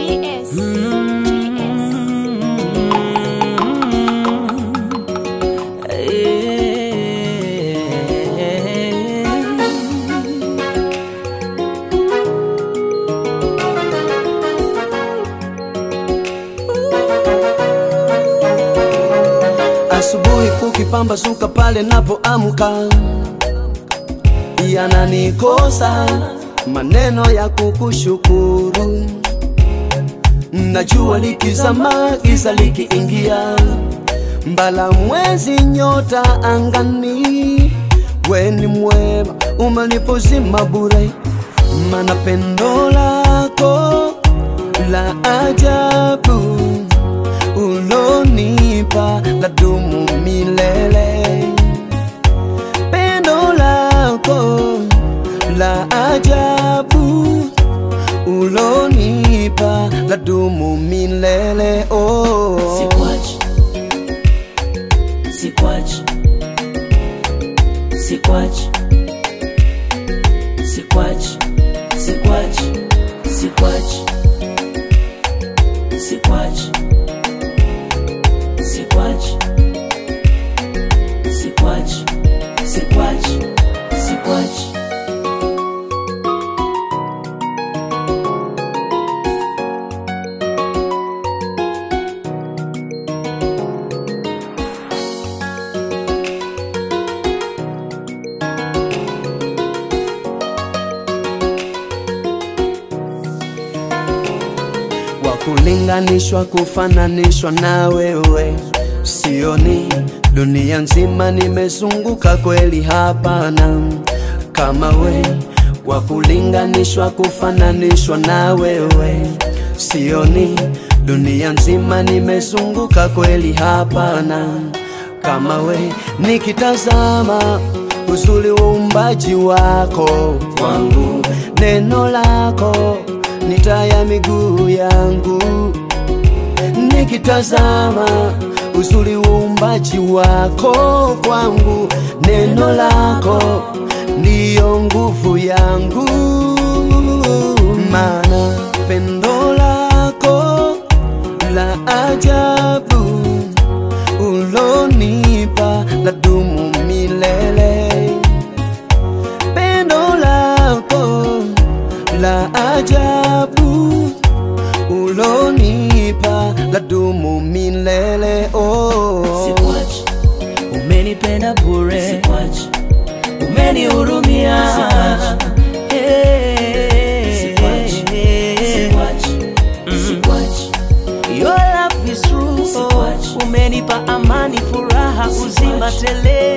GS. GS. Asubuhi kukipambazuka pale napoamka, yananikosa maneno ya kukushukuru. Najua likizama, giza likiingia, mbala mwezi, nyota angani, we ni mwema, umenipozima bure, mana pendo lako la ajabu ulonipa ladumu milele. Pendo lako la ajabu ulonipa ladumu milele. Oh. Sikwachi, sikwachi, sikwachi, sikwachi, sikwachi, sikwachi, sikwachi, sikwachi, sikwachi, sikwachi, sikwachi. wa kulinganishwa kufananishwa na wewe sioni dunia nzima nimezunguka kweli hapana kama we wa kulinganishwa kufananishwa na wewe sioni dunia nzima nimezunguka kweli hapana kama we nikitazama uzuri wa uumbaji wako kwangu neno lako ni taa ya miguu yangu nikitazama uzuri wa uumbaji wako kwangu neno lako ndiyo nguvu yangu maana pendo lako la ajabu ulonipa ladumu milele pendo lako la ajabu ulonipa ladumu milele oh. Sikwachi, umenipenda bure. Sikwachi, umenihurumia. Hey. Sikwachi, sikwachi, sikwachi. Your love is true. Sikwachi. Umenipa amani, furaha, uzima tele.